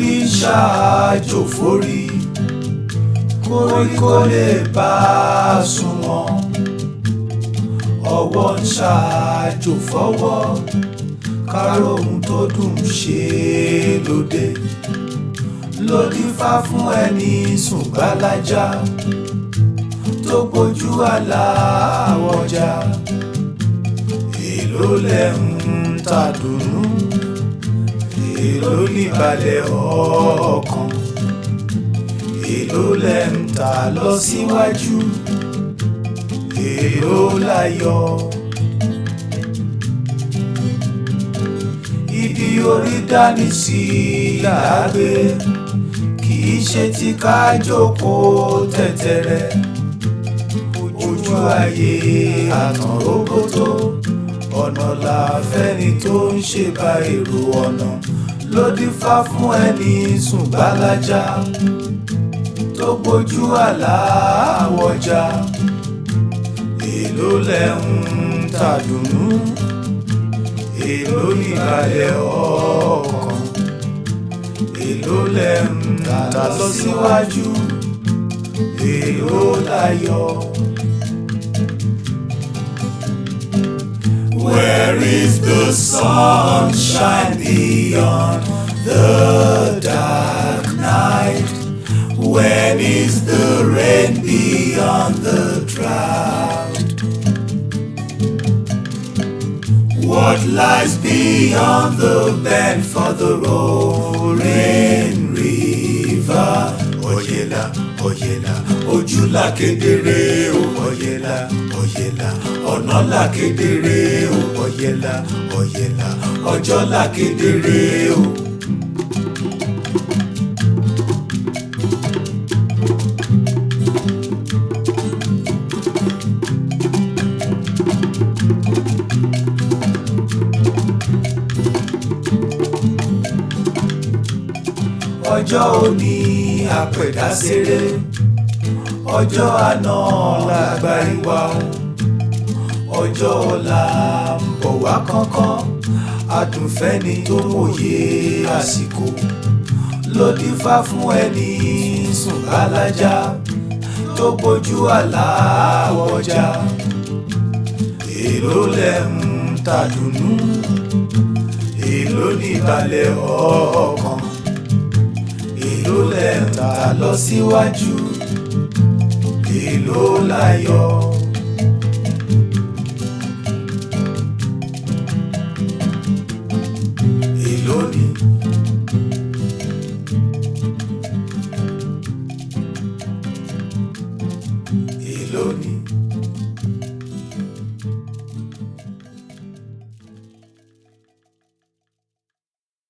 orí ń ṣáájò forí koríko lè bá a sunwọ̀n ọwọ́ ń ṣáájò fọwọ́ kárò ohun tó dùn ṣe lóde lòdì fá fún ẹni sùn gbálájá tó gbójú àlá àwọjà èló lẹ ń ta dùnú èló níbalẹ̀ ọkàn èló lẹ ń ta lọ síwájú èló láyọ̀ ibi orí dání sí làágbé kì í ṣe ti ká jókòó tẹ̀tẹ̀rẹ̀ ojú ayé àtàn róbótó ọ̀nà làfẹ́ni tó ń ṣe bá èrò ọ̀nà ló dífá fún ẹni sùn gbálájá tó gbójú àlá àwọjà èló lẹ ń tàdùnnú èló níbalẹ̀ ọkàn èló lẹ ń tà lọ síwájú èló láyọ̀. Where is the sunshine beyond the dark night? When is the rain beyond the drought? What lies beyond the bend for the roaring river? Oyela, oyela, ojú la kedere o. Oyela, oyela, ọ̀nà la kedere o. Oyela, oyela, ọjọ́ la kedere o. ọjọ́ òní àpẹ̀dá ṣeré ọjọ́ àná lágbárí wa o ọjọ́ ọ̀la ń bọ̀ wá kánkán adùnfẹ́ni tó mòye àsìkò ló dífá fún ẹni sùn bálájá tó gbójú àlá ọjà èló lẹ ń tàdùnnú èló níbalẹ̀ ọkàn èló lẹ ń tà lọ síwájú èló láyọ̀. èló ni. èló ni.